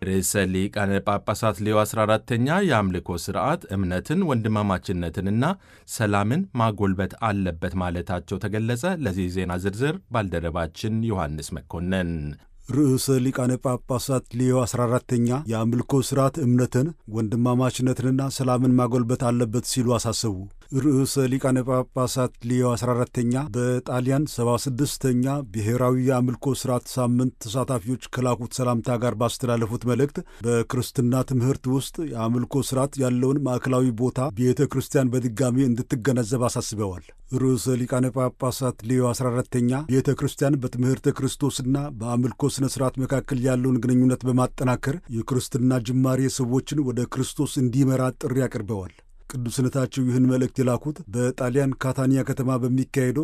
ርዕሰ ሊቃነ ጳጳሳት ሌዮ 14ተኛ የአምልኮ ሥርዓት እምነትን፣ ወንድማማችነትንና ሰላምን ማጎልበት አለበት ማለታቸው ተገለጸ። ለዚህ ዜና ዝርዝር ባልደረባችን ዮሐንስ መኮንን ርዕሰ ሊቃነ ጳጳሳት ሌዮ 14ተኛ የአምልኮ ሥርዓት እምነትን ወንድማማችነትንና ሰላምን ማጎልበት አለበት ሲሉ አሳሰቡ። ርዕሰ ሊቃነ ጳጳሳት ሌዮ 14ተኛ በጣሊያን 76ተኛ ብሔራዊ የአምልኮ ሥርዓት ሳምንት ተሳታፊዎች ከላኩት ሰላምታ ጋር ባስተላለፉት መልእክት በክርስትና ትምህርት ውስጥ የአምልኮ ሥርዓት ያለውን ማዕከላዊ ቦታ ቤተ ክርስቲያን በድጋሚ እንድትገነዘብ አሳስበዋል። ርዕሰ ሊቃነ ጳጳሳት ሌዮ 14ተኛ ቤተ ክርስቲያን በትምህርተ ክርስቶስና በአምልኮ ሥነ ሥርዓት መካከል ያለውን ግንኙነት በማጠናከር የክርስትና ጅማሬ ሰዎችን ወደ ክርስቶስ እንዲመራ ጥሪ አቅርበዋል። ቅዱስነታቸው ይህን መልእክት የላኩት በጣሊያን ካታኒያ ከተማ በሚካሄደው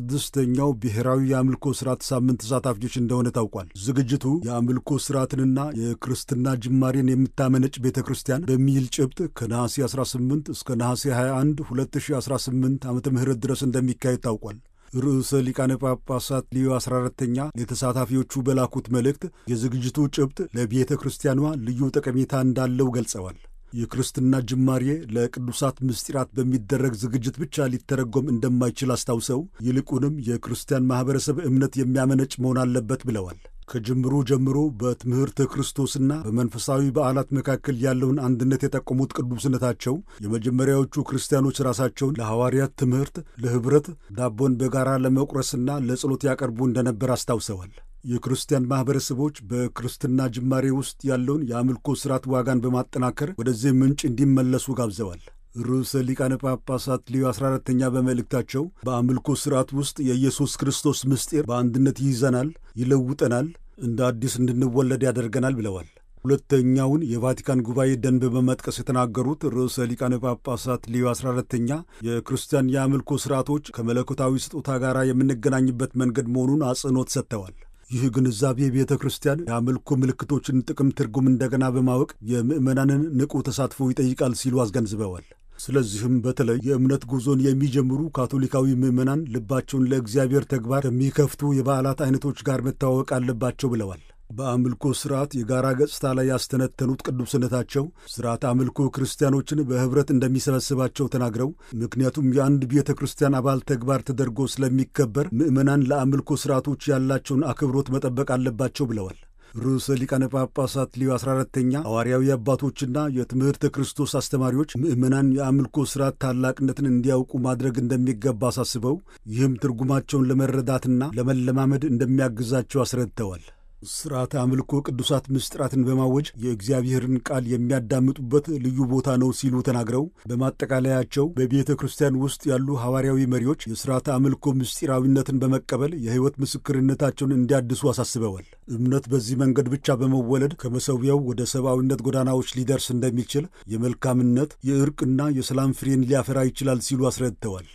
76ኛው ብሔራዊ የአምልኮ ሥርዓት ሳምንት ተሳታፊዎች እንደሆነ ታውቋል። ዝግጅቱ የአምልኮ ሥርዓትንና የክርስትና ጅማሬን የምታመነጭ ቤተ ክርስቲያን በሚል ጭብጥ ከነሐሴ 18 እስከ ነሐሴ 21 2018 ዓ ም ድረስ እንደሚካሄድ ታውቋል። ርዕሰ ሊቃነ ጳጳሳት ሊዮ 14ተኛ ለተሳታፊዎቹ በላኩት መልእክት የዝግጅቱ ጭብጥ ለቤተ ክርስቲያኗ ልዩ ጠቀሜታ እንዳለው ገልጸዋል። የክርስትና ጅማሬ ለቅዱሳት ምስጢራት በሚደረግ ዝግጅት ብቻ ሊተረጎም እንደማይችል አስታውሰው ይልቁንም የክርስቲያን ማኅበረሰብ እምነት የሚያመነጭ መሆን አለበት ብለዋል። ከጅምሩ ጀምሮ በትምህርተ ክርስቶስና በመንፈሳዊ በዓላት መካከል ያለውን አንድነት የጠቆሙት ቅዱስነታቸው የመጀመሪያዎቹ ክርስቲያኖች ራሳቸውን ለሐዋርያት ትምህርት፣ ለኅብረት፣ ዳቦን በጋራ ለመቁረስና ለጸሎት ያቀርቡ እንደነበር አስታውሰዋል። የክርስቲያን ማኅበረሰቦች በክርስትና ጅማሬ ውስጥ ያለውን የአምልኮ ሥርዓት ዋጋን በማጠናከር ወደዚህ ምንጭ እንዲመለሱ ጋብዘዋል። ርዕሰ ሊቃነ ጳጳሳት ሊዮ 14ተኛ በመልእክታቸው በአምልኮ ሥርዓት ውስጥ የኢየሱስ ክርስቶስ ምስጢር በአንድነት ይይዘናል፣ ይለውጠናል፣ እንደ አዲስ እንድንወለድ ያደርገናል ብለዋል። ሁለተኛውን የቫቲካን ጉባኤ ደንብ በመጥቀስ የተናገሩት ርዕሰ ሊቃነ ጳጳሳት ሊዮ 14ተኛ የክርስቲያን የአምልኮ ሥርዓቶች ከመለኮታዊ ስጦታ ጋር የምንገናኝበት መንገድ መሆኑን አጽንኦት ሰጥተዋል። ይህ ግንዛቤ ቤተ ክርስቲያን የአምልኮ ምልክቶችን ጥቅም ትርጉም እንደገና በማወቅ የምዕመናንን ንቁ ተሳትፎ ይጠይቃል ሲሉ አስገንዝበዋል። ስለዚህም በተለይ የእምነት ጉዞን የሚጀምሩ ካቶሊካዊ ምዕመናን ልባቸውን ለእግዚአብሔር ተግባር ከሚከፍቱ የበዓላት አይነቶች ጋር መተዋወቅ አለባቸው ብለዋል። በአምልኮ ሥርዓት የጋራ ገጽታ ላይ ያስተነተኑት ቅዱስነታቸው ሥርዓት አምልኮ ክርስቲያኖችን በኅብረት እንደሚሰበስባቸው ተናግረው ምክንያቱም የአንድ ቤተ ክርስቲያን አባል ተግባር ተደርጎ ስለሚከበር ምዕመናን ለአምልኮ ሥርዓቶች ያላቸውን አክብሮት መጠበቅ አለባቸው ብለዋል። ርዕሰ ሊቃነ ጳጳሳት ሊዮ 14ተኛ ሐዋርያዊ አባቶችና የትምህርተ ክርስቶስ አስተማሪዎች ምዕመናን የአምልኮ ሥርዓት ታላቅነትን እንዲያውቁ ማድረግ እንደሚገባ አሳስበው ይህም ትርጉማቸውን ለመረዳትና ለመለማመድ እንደሚያግዛቸው አስረድተዋል። ሥርዓተ አምልኮ ቅዱሳት ምስጢራትን በማወጅ የእግዚአብሔርን ቃል የሚያዳምጡበት ልዩ ቦታ ነው ሲሉ ተናግረው በማጠቃለያቸው በቤተ ክርስቲያን ውስጥ ያሉ ሐዋርያዊ መሪዎች የሥርዓተ አምልኮ ምስጢራዊነትን በመቀበል የሕይወት ምስክርነታቸውን እንዲያድሱ አሳስበዋል። እምነት በዚህ መንገድ ብቻ በመወለድ ከመሠዊያው ወደ ሰብአዊነት ጎዳናዎች ሊደርስ እንደሚችል የመልካምነት የእርቅና የሰላም ፍሬን ሊያፈራ ይችላል ሲሉ አስረድተዋል።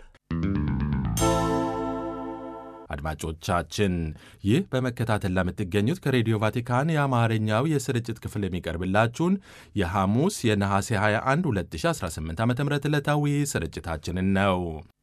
አድማጮቻችን ይህ በመከታተል ለምትገኙት ከሬዲዮ ቫቲካን የአማርኛው የስርጭት ክፍል የሚቀርብላችሁን የሐሙስ የነሐሴ 21 2018 ዓ ም ዕለታዊ ስርጭታችንን ነው።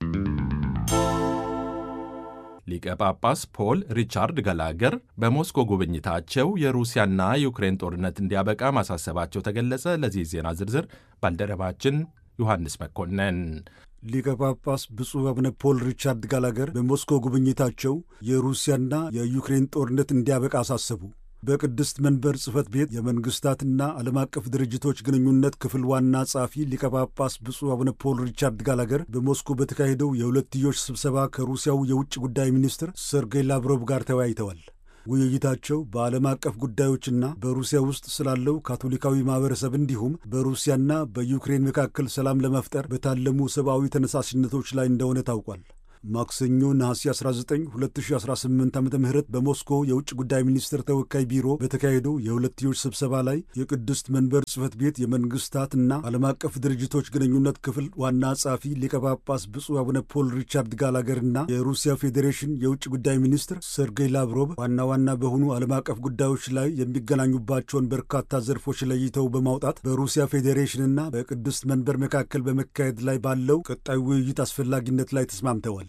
ሊቀ ጳጳስ ፖል ሪቻርድ ገላገር በሞስኮ ጉብኝታቸው የሩሲያና የዩክሬን ጦርነት እንዲያበቃ ማሳሰባቸው ተገለጸ። ለዚህ ዜና ዝርዝር ባልደረባችን ዮሐንስ መኮንን ሊቀ ጳጳስ ብፁዕ አቡነ ፖል ሪቻርድ ጋላገር በሞስኮ ጉብኝታቸው የሩሲያና የዩክሬን ጦርነት እንዲያበቃ አሳሰቡ። በቅድስት መንበር ጽሕፈት ቤት የመንግሥታትና ዓለም አቀፍ ድርጅቶች ግንኙነት ክፍል ዋና ጸሐፊ ሊቀ ጳጳስ ብፁዕ አቡነ ፖል ሪቻርድ ጋላገር በሞስኮ በተካሄደው የሁለትዮሽ ስብሰባ ከሩሲያው የውጭ ጉዳይ ሚኒስትር ሰርጌይ ላቭሮቭ ጋር ተወያይተዋል። ውይይታቸው በዓለም አቀፍ ጉዳዮችና በሩሲያ ውስጥ ስላለው ካቶሊካዊ ማኅበረሰብ እንዲሁም በሩሲያና በዩክሬን መካከል ሰላም ለመፍጠር በታለሙ ሰብአዊ ተነሳሽነቶች ላይ እንደሆነ ታውቋል። ማክሰኞ ነሐሴ 19 2018 ዓ ም በሞስኮ የውጭ ጉዳይ ሚኒስትር ተወካይ ቢሮ በተካሄደው የሁለትዮሽ ስብሰባ ላይ የቅድስት መንበር ጽሕፈት ቤት የመንግስታትና ዓለም አቀፍ ድርጅቶች ግንኙነት ክፍል ዋና ጸሐፊ ሊቀ ጳጳስ ብፁዕ አቡነ ፖል ሪቻርድ ጋላገርና የሩሲያ ፌዴሬሽን የውጭ ጉዳይ ሚኒስትር ሰርጌይ ላቭሮቭ ዋና ዋና በሆኑ ዓለም አቀፍ ጉዳዮች ላይ የሚገናኙባቸውን በርካታ ዘርፎች ለይተው በማውጣት በሩሲያ ፌዴሬሽንና በቅድስት መንበር መካከል በመካሄድ ላይ ባለው ቀጣይ ውይይት አስፈላጊነት ላይ ተስማምተዋል።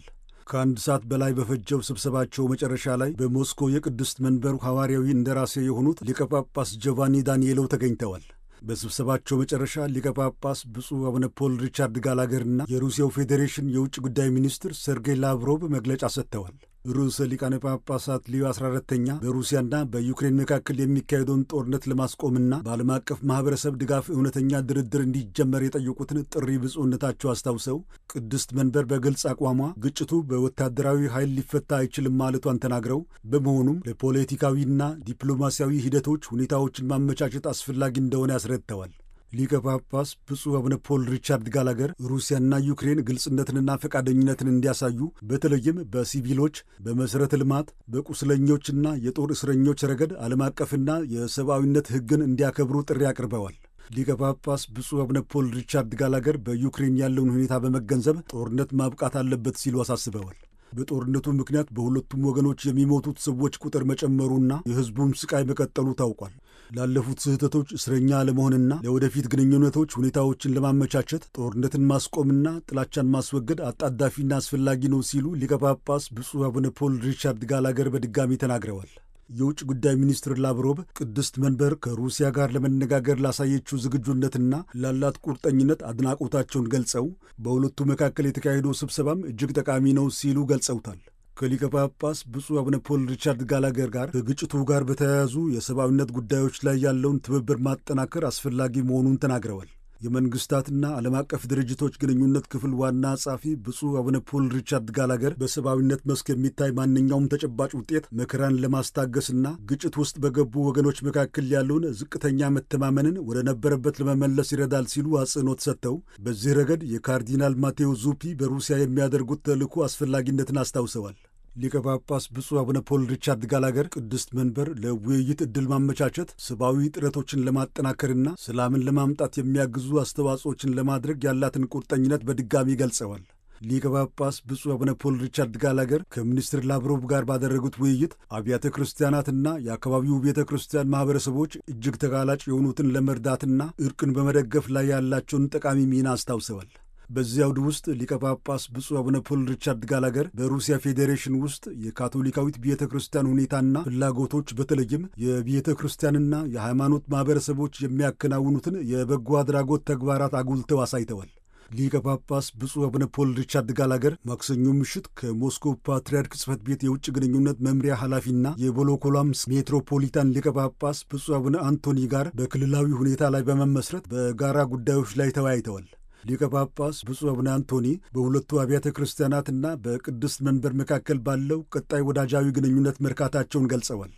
ከአንድ ሰዓት በላይ በፈጀው ስብሰባቸው መጨረሻ ላይ በሞስኮ የቅድስት መንበሩ ሐዋርያዊ እንደራሴ የሆኑት ሊቀ ጳጳስ ጆቫኒ ዳንኤሎ ተገኝተዋል። በስብሰባቸው መጨረሻ ሊቀ ጳጳስ ብፁዕ አቡነ ፖል ሪቻርድ ጋላገርና የሩሲያው ፌዴሬሽን የውጭ ጉዳይ ሚኒስትር ሰርጌይ ላቭሮቭ መግለጫ ሰጥተዋል። ርዕሰ ሊቃነ ጳጳሳት ሊዮ 14ተኛ በሩሲያና በዩክሬን መካከል የሚካሄደውን ጦርነት ለማስቆምና በዓለም አቀፍ ማኅበረሰብ ድጋፍ እውነተኛ ድርድር እንዲጀመር የጠየቁትን ጥሪ ብፁዕነታቸው አስታውሰው ቅድስት መንበር በግልጽ አቋሟ ግጭቱ በወታደራዊ ኃይል ሊፈታ አይችልም ማለቷን ተናግረው በመሆኑም ለፖለቲካዊና ዲፕሎማሲያዊ ሂደቶች ሁኔታዎችን ማመቻቸት አስፈላጊ እንደሆነ ያስረድተዋል። ሊቀ ጳጳስ ብፁዕ አቡነ ፖል ሪቻርድ ጋላገር ሩሲያና ዩክሬን ግልጽነትንና ፈቃደኝነትን እንዲያሳዩ በተለይም በሲቪሎች፣ በመሠረተ ልማት፣ በቁስለኞችና የጦር እስረኞች ረገድ ዓለም አቀፍና የሰብአዊነት ሕግን እንዲያከብሩ ጥሪ አቅርበዋል። ሊቀ ጳጳስ ብፁዕ አቡነ ፖል ሪቻርድ ጋላገር በዩክሬን ያለውን ሁኔታ በመገንዘብ ጦርነት ማብቃት አለበት ሲሉ አሳስበዋል። በጦርነቱ ምክንያት በሁለቱም ወገኖች የሚሞቱት ሰዎች ቁጥር መጨመሩና የሕዝቡም ስቃይ መቀጠሉ ታውቋል። ላለፉት ስህተቶች እስረኛ ለመሆንና ለወደፊት ግንኙነቶች ሁኔታዎችን ለማመቻቸት ጦርነትን ማስቆምና ጥላቻን ማስወገድ አጣዳፊና አስፈላጊ ነው ሲሉ ሊቀ ጳጳስ ብፁዕ አቡነ ፖል ሪቻርድ ጋላገር በድጋሚ ተናግረዋል። የውጭ ጉዳይ ሚኒስትር ላቭሮቭ ቅድስት መንበር ከሩሲያ ጋር ለመነጋገር ላሳየችው ዝግጁነትና ላላት ቁርጠኝነት አድናቆታቸውን ገልጸው በሁለቱ መካከል የተካሄደው ስብሰባም እጅግ ጠቃሚ ነው ሲሉ ገልጸውታል። ከሊቀ ጳጳስ ብፁዕ አቡነ ፖል ሪቻርድ ጋላገር ጋር ከግጭቱ ጋር በተያያዙ የሰብአዊነት ጉዳዮች ላይ ያለውን ትብብር ማጠናከር አስፈላጊ መሆኑን ተናግረዋል። የመንግስታትና ዓለም አቀፍ ድርጅቶች ግንኙነት ክፍል ዋና ጸሐፊ ብፁዕ አቡነ ፖል ሪቻርድ ጋላገር በሰብአዊነት መስክ የሚታይ ማንኛውም ተጨባጭ ውጤት መከራን ለማስታገስና ግጭት ውስጥ በገቡ ወገኖች መካከል ያለውን ዝቅተኛ መተማመንን ወደ ነበረበት ለመመለስ ይረዳል ሲሉ አጽንኦት ሰጥተው በዚህ ረገድ የካርዲናል ማቴዎ ዙፒ በሩሲያ የሚያደርጉት ተልዕኮ አስፈላጊነትን አስታውሰዋል። ሊቀ ጳጳስ ብፁዕ አቡነ ፖል ሪቻርድ ጋላገር ቅድስት መንበር ለውይይት ዕድል ማመቻቸት ሰብአዊ ጥረቶችን ለማጠናከርና ሰላምን ለማምጣት የሚያግዙ አስተዋጽኦችን ለማድረግ ያላትን ቁርጠኝነት በድጋሚ ገልጸዋል። ሊቀ ጳጳስ ብፁዕ አቡነ ፖል ሪቻርድ ጋላገር ከሚኒስትር ላቭሮቭ ጋር ባደረጉት ውይይት አብያተ ክርስቲያናትና የአካባቢው ቤተ ክርስቲያን ማኅበረሰቦች እጅግ ተጋላጭ የሆኑትን ለመርዳትና እርቅን በመደገፍ ላይ ያላቸውን ጠቃሚ ሚና አስታውሰዋል። በዚህ አውድ ውስጥ ሊቀ ጳጳስ ብፁዕ አቡነ ፖል ሪቻርድ ጋላገር በሩሲያ ፌዴሬሽን ውስጥ የካቶሊካዊት ቤተ ክርስቲያን ሁኔታና ፍላጎቶች በተለይም የቤተ ክርስቲያንና የሃይማኖት ማኅበረሰቦች የሚያከናውኑትን የበጎ አድራጎት ተግባራት አጉልተው አሳይተዋል። ሊቀ ጳጳስ ብፁዕ አቡነ ፖል ሪቻርድ ጋላገር ማክሰኞ ምሽት ከሞስኮ ፓትርያርክ ጽሕፈት ቤት የውጭ ግንኙነት መምሪያ ኃላፊና የቮሎኮላምስ ሜትሮፖሊታን ሊቀ ጳጳስ ብፁዕ አቡነ አንቶኒ ጋር በክልላዊ ሁኔታ ላይ በመመስረት በጋራ ጉዳዮች ላይ ተወያይተዋል። ሊቀ ጳጳስ ብፁዕ አቡነ አንቶኒ በሁለቱ አብያተ ክርስቲያናትና በቅድስት መንበር መካከል ባለው ቀጣይ ወዳጃዊ ግንኙነት መርካታቸውን ገልጸዋል።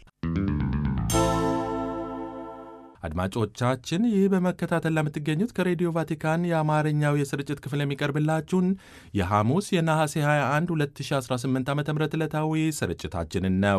አድማጮቻችን ይህ በመከታተል ለምትገኙት ከሬዲዮ ቫቲካን የአማርኛው የስርጭት ክፍል የሚቀርብላችሁን የሐሙስ የነሐሴ 21 2018 ዓ ም ዕለታዊ ስርጭታችንን ነው።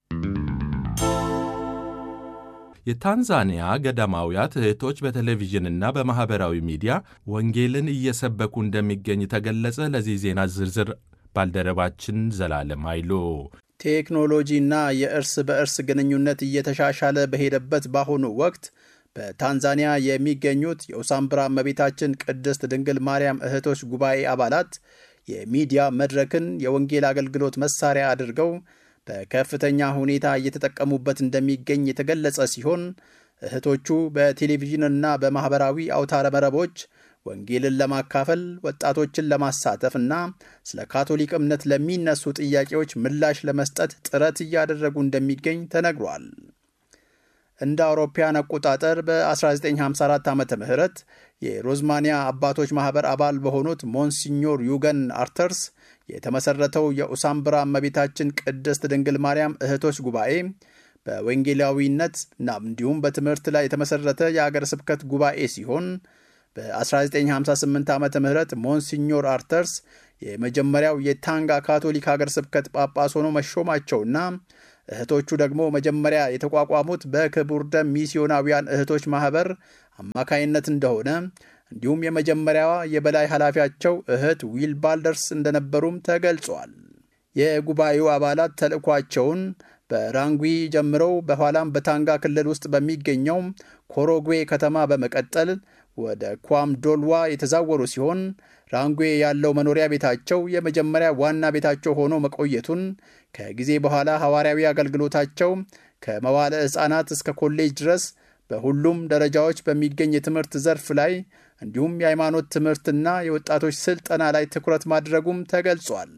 የታንዛኒያ ገዳማውያት እህቶች በቴሌቪዥንና በማኅበራዊ ሚዲያ ወንጌልን እየሰበኩ እንደሚገኝ ተገለጸ። ለዚህ ዜና ዝርዝር ባልደረባችን ዘላለም ኃይሉ ቴክኖሎጂና የእርስ በእርስ ግንኙነት እየተሻሻለ በሄደበት በአሁኑ ወቅት በታንዛኒያ የሚገኙት የኡሳምብራ እመቤታችን ቅድስት ድንግል ማርያም እህቶች ጉባኤ አባላት የሚዲያ መድረክን የወንጌል አገልግሎት መሳሪያ አድርገው በከፍተኛ ሁኔታ እየተጠቀሙበት እንደሚገኝ የተገለጸ ሲሆን እህቶቹ በቴሌቪዥንና በማኅበራዊ አውታረ መረቦች ወንጌልን ለማካፈል ወጣቶችን ለማሳተፍ እና ስለ ካቶሊክ እምነት ለሚነሱ ጥያቄዎች ምላሽ ለመስጠት ጥረት እያደረጉ እንደሚገኝ ተነግሯል። እንደ አውሮፓያን አቆጣጠር በ1954 ዓ ም የሮዝማኒያ አባቶች ማኅበር አባል በሆኑት ሞንሲኞር ዩገን አርተርስ የተመሠረተው የኡሳምብራ እመቤታችን ቅድስት ድንግል ማርያም እህቶች ጉባኤ በወንጌላዊነት እና እንዲሁም በትምህርት ላይ የተመሠረተ የአገር ስብከት ጉባኤ ሲሆን በ1958 ዓ ም ሞንሲኞር አርተርስ የመጀመሪያው የታንጋ ካቶሊክ ሀገር ስብከት ጳጳስ ሆኖ መሾማቸውና እህቶቹ ደግሞ መጀመሪያ የተቋቋሙት በክቡር ደም ሚስዮናውያን እህቶች ማኅበር አማካይነት እንደሆነ እንዲሁም የመጀመሪያዋ የበላይ ኃላፊያቸው እህት ዊል ባልደርስ እንደነበሩም ተገልጿል። የጉባኤው አባላት ተልእኳቸውን በራንጉ ጀምረው በኋላም በታንጋ ክልል ውስጥ በሚገኘው ኮሮጉዌ ከተማ በመቀጠል ወደ ኳም ዶልዋ የተዛወሩ ሲሆን ራንጉዌ ያለው መኖሪያ ቤታቸው የመጀመሪያ ዋና ቤታቸው ሆኖ መቆየቱን ከጊዜ በኋላ ሐዋርያዊ አገልግሎታቸው ከመዋለ ሕፃናት እስከ ኮሌጅ ድረስ በሁሉም ደረጃዎች በሚገኝ የትምህርት ዘርፍ ላይ እንዲሁም የሃይማኖት ትምህርትና የወጣቶች ስልጠና ላይ ትኩረት ማድረጉም ተገልጿል።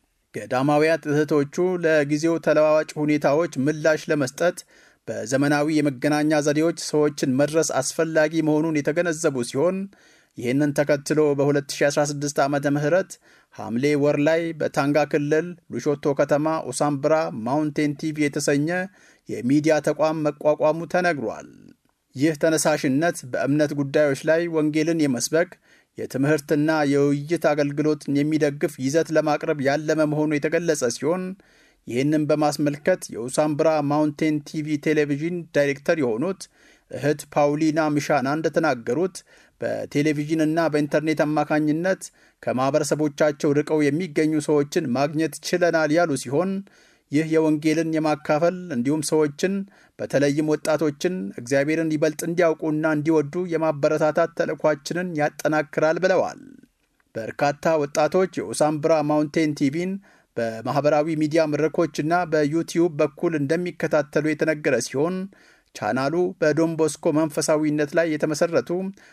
ገዳማውያት እህቶቹ ለጊዜው ተለዋዋጭ ሁኔታዎች ምላሽ ለመስጠት በዘመናዊ የመገናኛ ዘዴዎች ሰዎችን መድረስ አስፈላጊ መሆኑን የተገነዘቡ ሲሆን ይህንን ተከትሎ በ2016 ዓ ም ሐምሌ ወር ላይ በታንጋ ክልል ሉሾቶ ከተማ ኡሳምብራ ማውንቴን ቲቪ የተሰኘ የሚዲያ ተቋም መቋቋሙ ተነግሯል። ይህ ተነሳሽነት በእምነት ጉዳዮች ላይ ወንጌልን የመስበክ የትምህርትና የውይይት አገልግሎትን የሚደግፍ ይዘት ለማቅረብ ያለመ መሆኑ የተገለጸ ሲሆን ይህንን በማስመልከት የኡሳምብራ ማውንቴን ቲቪ ቴሌቪዥን ዳይሬክተር የሆኑት እህት ፓውሊና ሚሻና እንደተናገሩት በቴሌቪዥንና በኢንተርኔት አማካኝነት ከማኅበረሰቦቻቸው ርቀው የሚገኙ ሰዎችን ማግኘት ችለናል ያሉ ሲሆን ይህ የወንጌልን የማካፈል እንዲሁም ሰዎችን በተለይም ወጣቶችን እግዚአብሔርን ይበልጥ እንዲያውቁና እንዲወዱ የማበረታታት ተልእኳችንን ያጠናክራል ብለዋል። በርካታ ወጣቶች የኡሳምብራ ማውንቴን ቲቪን በማኅበራዊ ሚዲያ መድረኮችና በዩቲዩብ በኩል እንደሚከታተሉ የተነገረ ሲሆን ቻናሉ በዶንቦስኮ መንፈሳዊነት ላይ የተመሠረቱ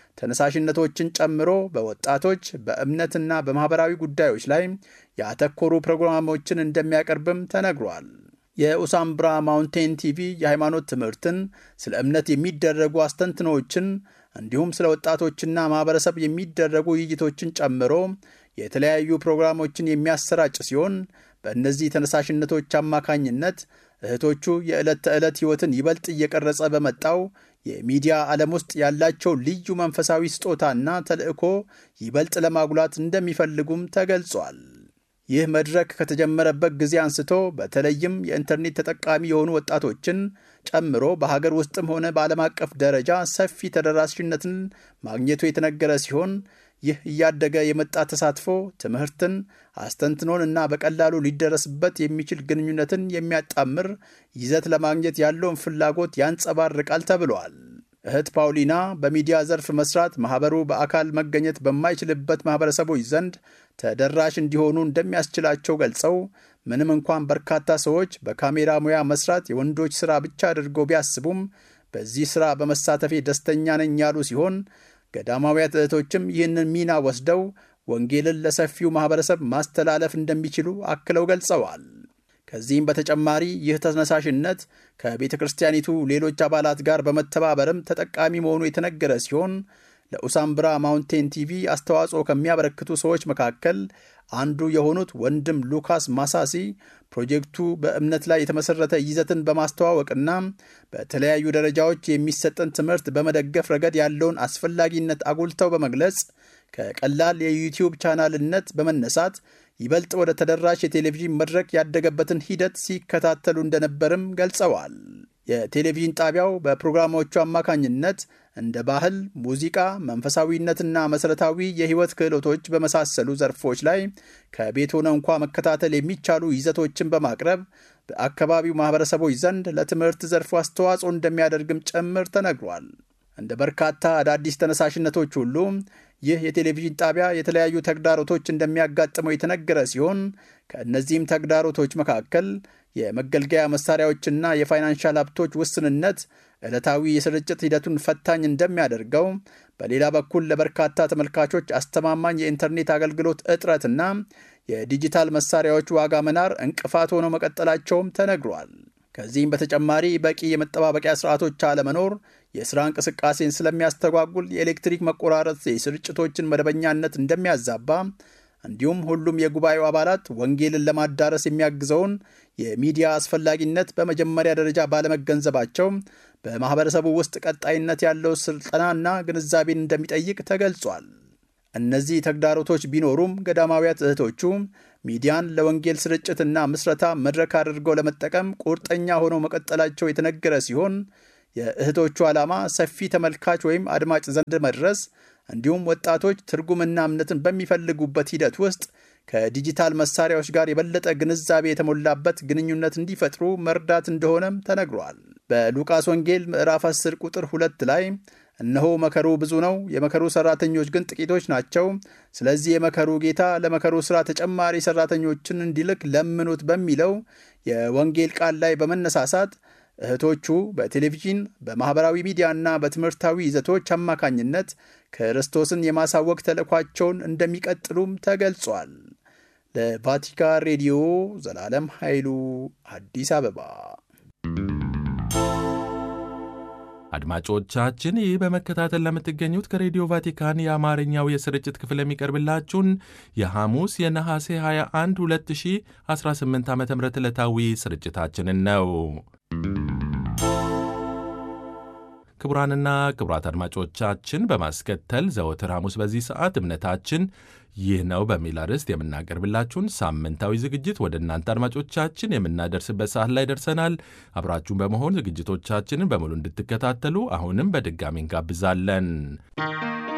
ተነሳሽነቶችን ጨምሮ በወጣቶች በእምነትና በማኅበራዊ ጉዳዮች ላይ ያተኮሩ ፕሮግራሞችን እንደሚያቀርብም ተነግሯል። የኡሳምብራ ማውንቴን ቲቪ የሃይማኖት ትምህርትን፣ ስለ እምነት የሚደረጉ አስተንትኖችን እንዲሁም ስለ ወጣቶችና ማኅበረሰብ የሚደረጉ ውይይቶችን ጨምሮ የተለያዩ ፕሮግራሞችን የሚያሰራጭ ሲሆን በእነዚህ ተነሳሽነቶች አማካኝነት እህቶቹ የዕለት ተዕለት ሕይወትን ይበልጥ እየቀረጸ በመጣው የሚዲያ ዓለም ውስጥ ያላቸው ልዩ መንፈሳዊ ስጦታና ተልዕኮ ይበልጥ ለማጉላት እንደሚፈልጉም ተገልጿል። ይህ መድረክ ከተጀመረበት ጊዜ አንስቶ በተለይም የኢንተርኔት ተጠቃሚ የሆኑ ወጣቶችን ጨምሮ በሀገር ውስጥም ሆነ በዓለም አቀፍ ደረጃ ሰፊ ተደራሽነትን ማግኘቱ የተነገረ ሲሆን ይህ እያደገ የመጣ ተሳትፎ ትምህርትን፣ አስተንትኖን እና በቀላሉ ሊደረስበት የሚችል ግንኙነትን የሚያጣምር ይዘት ለማግኘት ያለውን ፍላጎት ያንጸባርቃል ተብሏል። እህት ፓውሊና በሚዲያ ዘርፍ መስራት ማኅበሩ በአካል መገኘት በማይችልበት ማኅበረሰቦች ዘንድ ተደራሽ እንዲሆኑ እንደሚያስችላቸው ገልጸው ምንም እንኳን በርካታ ሰዎች በካሜራ ሙያ መስራት የወንዶች ሥራ ብቻ አድርገው ቢያስቡም በዚህ ሥራ በመሳተፌ ደስተኛ ነኝ ያሉ ሲሆን ገዳማውያት እህቶችም ይህንን ሚና ወስደው ወንጌልን ለሰፊው ማኅበረሰብ ማስተላለፍ እንደሚችሉ አክለው ገልጸዋል። ከዚህም በተጨማሪ ይህ ተነሳሽነት ከቤተ ክርስቲያኒቱ ሌሎች አባላት ጋር በመተባበርም ተጠቃሚ መሆኑ የተነገረ ሲሆን ለኡሳምብራ ማውንቴን ቲቪ አስተዋጽኦ ከሚያበረክቱ ሰዎች መካከል አንዱ የሆኑት ወንድም ሉካስ ማሳሲ ፕሮጀክቱ በእምነት ላይ የተመሠረተ ይዘትን በማስተዋወቅና በተለያዩ ደረጃዎች የሚሰጠን ትምህርት በመደገፍ ረገድ ያለውን አስፈላጊነት አጉልተው በመግለጽ ከቀላል የዩቲዩብ ቻናልነት በመነሳት ይበልጥ ወደ ተደራሽ የቴሌቪዥን መድረክ ያደገበትን ሂደት ሲከታተሉ እንደነበርም ገልጸዋል። የቴሌቪዥን ጣቢያው በፕሮግራሞቹ አማካኝነት እንደ ባህል፣ ሙዚቃ፣ መንፈሳዊነትና መሠረታዊ የሕይወት ክህሎቶች በመሳሰሉ ዘርፎች ላይ ከቤት ሆነ እንኳ መከታተል የሚቻሉ ይዘቶችን በማቅረብ በአካባቢው ማኅበረሰቦች ዘንድ ለትምህርት ዘርፉ አስተዋጽኦ እንደሚያደርግም ጭምር ተነግሯል። እንደ በርካታ አዳዲስ ተነሳሽነቶች ሁሉ ይህ የቴሌቪዥን ጣቢያ የተለያዩ ተግዳሮቶች እንደሚያጋጥመው የተነገረ ሲሆን ከእነዚህም ተግዳሮቶች መካከል የመገልገያ መሳሪያዎችና የፋይናንሻል ሀብቶች ውስንነት ዕለታዊ የስርጭት ሂደቱን ፈታኝ እንደሚያደርገው፣ በሌላ በኩል ለበርካታ ተመልካቾች አስተማማኝ የኢንተርኔት አገልግሎት እጥረትና የዲጂታል መሳሪያዎች ዋጋ መናር እንቅፋት ሆነው መቀጠላቸውም ተነግሯል። ከዚህም በተጨማሪ በቂ የመጠባበቂያ ስርዓቶች አለመኖር የሥራ እንቅስቃሴን ስለሚያስተጓጉል የኤሌክትሪክ መቆራረጥ የስርጭቶችን መደበኛነት እንደሚያዛባ እንዲሁም ሁሉም የጉባኤው አባላት ወንጌልን ለማዳረስ የሚያግዘውን የሚዲያ አስፈላጊነት በመጀመሪያ ደረጃ ባለመገንዘባቸው በማኅበረሰቡ ውስጥ ቀጣይነት ያለው ስልጠናና ግንዛቤን እንደሚጠይቅ ተገልጿል። እነዚህ ተግዳሮቶች ቢኖሩም ገዳማውያት እህቶቹ ሚዲያን ለወንጌል ስርጭትና ምስረታ መድረክ አድርገው ለመጠቀም ቁርጠኛ ሆነው መቀጠላቸው የተነገረ ሲሆን የእህቶቹ ዓላማ ሰፊ ተመልካች ወይም አድማጭ ዘንድ መድረስ እንዲሁም ወጣቶች ትርጉምና እምነትን በሚፈልጉበት ሂደት ውስጥ ከዲጂታል መሳሪያዎች ጋር የበለጠ ግንዛቤ የተሞላበት ግንኙነት እንዲፈጥሩ መርዳት እንደሆነም ተነግሯል። በሉቃስ ወንጌል ምዕራፍ 10 ቁጥር 2 ላይ እነሆ መከሩ ብዙ ነው፣ የመከሩ ሠራተኞች ግን ጥቂቶች ናቸው። ስለዚህ የመከሩ ጌታ ለመከሩ ሥራ ተጨማሪ ሠራተኞችን እንዲልክ ለምኑት በሚለው የወንጌል ቃል ላይ በመነሳሳት እህቶቹ በቴሌቪዥን በማኅበራዊ ሚዲያና በትምህርታዊ ይዘቶች አማካኝነት ክርስቶስን የማሳወቅ ተልእኳቸውን እንደሚቀጥሉም ተገልጿል። ለቫቲካን ሬዲዮ ዘላለም ኃይሉ አዲስ አበባ። አድማጮቻችን ይህ በመከታተል ለምትገኙት ከሬዲዮ ቫቲካን የአማርኛው የስርጭት ክፍል የሚቀርብላችሁን የሐሙስ የነሐሴ 21 2018 ዓ ም ዕለታዊ ስርጭታችንን ነው። ክቡራንና ክቡራት አድማጮቻችን በማስከተል ዘወትር ሐሙስ በዚህ ሰዓት እምነታችን ይህ ነው በሚል አርዕስት የምናቀርብላችሁን ሳምንታዊ ዝግጅት ወደ እናንተ አድማጮቻችን የምናደርስበት ሰዓት ላይ ደርሰናል። አብራችሁን በመሆን ዝግጅቶቻችንን በሙሉ እንድትከታተሉ አሁንም በድጋሚ እንጋብዛለን።